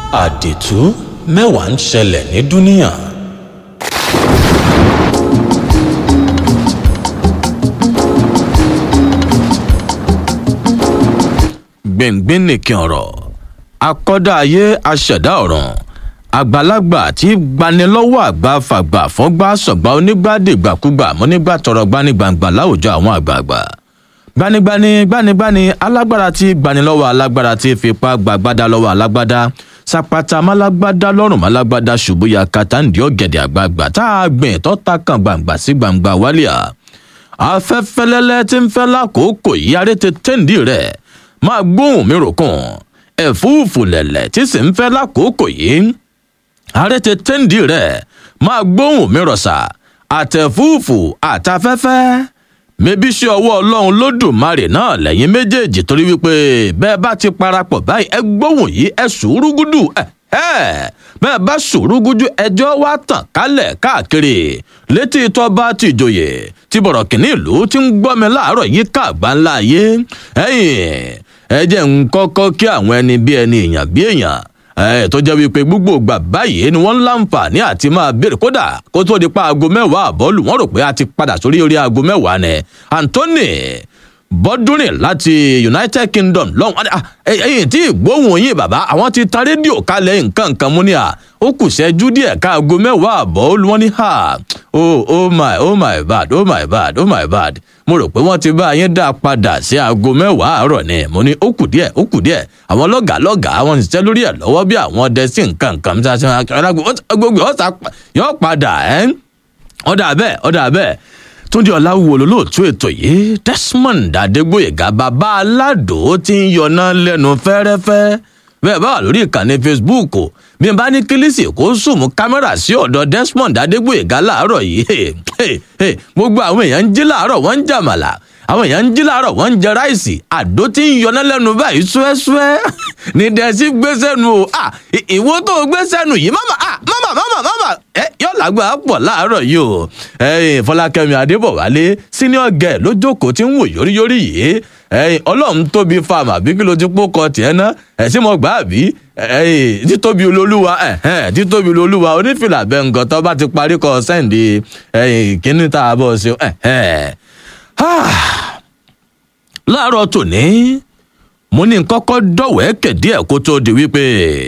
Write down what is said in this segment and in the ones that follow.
àdìtú mẹ́wàá ń ṣẹlẹ̀ ní dúníà. gbẹ̀ngbẹ̀n nìkan ọ̀rọ̀ akọ́dá ayé aṣẹ̀dá ọ̀ràn àgbàlagbà tí gbanilọ́wọ́ àgbà fàgbà fọ́gbà sọ̀gbà onígbàdìgbàkúgbà mọ́nígbà tọrọ gbanigbàǹgbà láwùjọ àwọn àgbààgbà gbanigbani gbanigbani alágbára tí gbanilọ́wọ́ alágbára tí fipá gbàgbádá lọ́wọ́ alágbádá sapata málágbádá lọ́rùn málágbádá ṣubúya kàtàǹdì ọ̀gẹ̀dẹ̀ àgbààgbà tá a gbìn tó ta kan gbàǹgbà sí gbàǹgbà wálíà afẹ́fẹ́lẹ́lẹ́ tí ń fẹ́ lákòókò yìí aré ti tẹ́ǹdì rẹ̀ máa gbóhùn mi ròkùn ẹ̀fúùfù lẹ̀lẹ̀ tí sì ń fẹ́ lákòókò yìí aré ti tẹ́ǹdì rẹ̀ máa gbóhùn mi rọ̀ṣà àtẹ̀fúùfù àtafẹ́fẹ́ mẹbí ṣe ọwọ́ ọlọ́run lódùmarè náà lẹ́yìn méjèèjì torí wípé bẹ́ẹ̀ bá ti parapọ̀ báyìí ẹ gbóhùn yìí ẹ sùúrù gúdù ẹ bẹ́ẹ̀ bá sùúrù gúdù ẹjọ́ wá tàn kálẹ̀ káàkiri létí tọ́ba ti ìjòyè tí bọ̀rọ̀ kìnní ìlú ti ń gbọ́ mi láàárọ̀ yìí káàgbá ńlá ayé ẹ̀yìn ẹ jẹ́ ń kọ́kọ́ kí àwọn ẹni bí ẹni èèyàn bí èèyàn ẹ tó jẹ́ wípé gbogbo ìgbà báyìí ni wọ́n ń láǹfààní àti máa béèrè kódà kó tó di pa aago mẹ́wàá àbọ́ọ̀lù wọ́n rò pé a ti padà sórí orí aago mẹ́wàá ni anthony bọ́dúnrìn láti united kingdom lọ́hùn ẹ̀yìn tí ìgbóhùn yín bàbá àwọn ti tan rédíò kalẹ̀ nǹkan nǹkan mú ni à ó kù ṣẹ́jú díẹ̀ ká aago mẹ́wàá àbọ́ọ̀lù wọn ní ha oh oh my oh my bad oh my bad oh my bad mo rò pé wọ́n ti bá yín dá padà sí aago mẹ́wàá àárọ̀ ni mo ní ó kù díẹ̀ ó kù díẹ̀ àwọn lọ́gàá lọ́gàá wọn ti tẹ́ lórí ẹ̀ lọ́wọ́ bí àwọn ọdẹ sí nǹkan nǹkan mi ṣáṣẹ́ gbogbo ọ̀sà yóò padà ẹ́ ọ̀dà bẹ́ẹ̀ ọ̀dà bẹ́ẹ̀ túndé ọ̀làwùwò lólóòtú ètò yìí desmond adégbòyègá bàbá aládò ti ń yọná lẹ́nu fẹ́rẹ́fẹ́ bẹ́ẹ̀ bá wà lórí ìkànnì facebook bí n bá ní kílísì kó sùnmù kámẹ́rà sí ọ̀dọ̀ desmond adégbòyègá láàárọ̀ yìí gbogbo àwọn èèyàn ń jí láàárọ̀ wọ́n ń jàmàlà àwọn èèyàn ń jí láàárọ̀ wọ́n ń jẹ ráìsì àdó tí ń yọná lẹ́nu báyìí ṣúẹ́ṣúẹ́ ní dẹ́sí gbé sẹ́nu o ìwọ tó gbé sẹ́nu yìí mama mama mama mama ẹ yọ làgbà pọ̀ láàárọ̀ yìí o fọlákẹ́mi adébọ̀wálé senior girl ló jókòó tí ń wò yóríyórí yìí ọlọ́run tóbi fáàmù àbí kí ló ti pọ́ kọ tiẹ̀ ná ẹ̀sìn mọ́ gbà bí títóbi olólùwà títóbi olólùwà onífìlà bẹ́ǹgàn tó bá ti parí kọ sẹ́ǹdì kíní tá a bọ̀ ṣe láàárọ̀ tòní mo ní kọ́kọ́ dọ̀wẹ́kẹ̀ díẹ̀ kó tó di wípé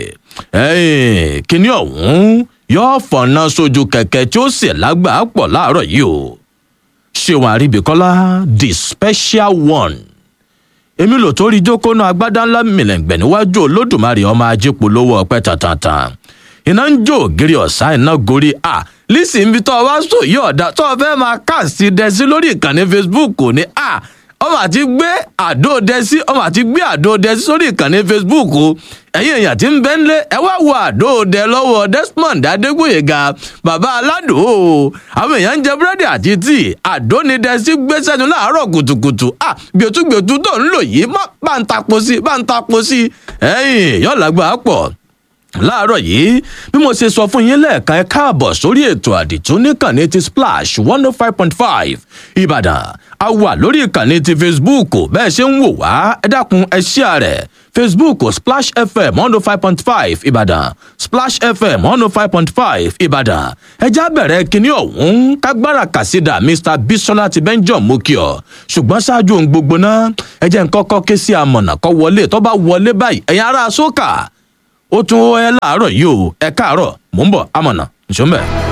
kíní ọ̀hún yóò fọ̀nà sójú kẹ̀kẹ́ tí ó sì lágbàá pọ̀ láàárọ̀ yìí o ṣéwọn àríbíkọ́lá the special one èmi lò tó rí jókòó náà agbádá ńlá mìlẹ̀ǹgbẹ̀ níwájú olódùmarè ọmọ ajé polówó ọpẹ́ tantan iná ń jó ògiri ọ̀sá iná gorí a lísì ń bi tó o wá sọ yí ọ̀dà tó o fẹ́ máa káàsì dẹ́sí lórí ìkànnì facebook ní a ọmọ àti gbé àdó dẹ́sí ọmọ àti gbé àdó dẹ́sí sórí ìkànnì facebook ẹ̀yin èèyàn tí ń bẹ́ ń lé ẹ wá wo àdó dẹ lọ́wọ́ desmond adégbòyega bàbá aládò àwọn èèyàn ń jẹ búrẹ́dì àti tíì àdó ni dẹ́sí gbé sẹ́nu láàárọ̀ kùtùkùtù à gbẹ̀tùgbẹ̀tù tó ń lò yìí má bá ń tapo sí bá ń tapo sí ẹ̀yìn yọ̀ọ́lágbà pọ̀ láàárọ̀ yìí bí mo ṣe sọ fún yín lẹ́ẹ̀kan ẹ káàbọ̀ sórí ètò àdìtú níkànnì ti splash one oh five point five ìbàdàn a wà lórí ìkànnì ti facebook bẹ́ẹ̀ ṣe ń wò wá ẹ dákun ẹ ṣíà rẹ̀ facebook splash fm one oh five point five ìbàdàn splash fm one oh five point five ìbàdàn ẹjá bẹ̀rẹ̀ kínní ọ̀hún kágbára kàsídà mr bisola ti benjamin mokio ṣùgbọ́n ṣáájú ohun gbogbo náà ẹ jẹ́ nǹkan kọ́ ké sí amọ̀nà kọ́ wọlé tó bá wọlé báyìí ẹ̀yin ará sókà ó tún ẹ láàárọ̀ yìí o ẹ káàárọ̀ mò ń bọ̀ amọ̀nà ìṣó ń bẹ̀.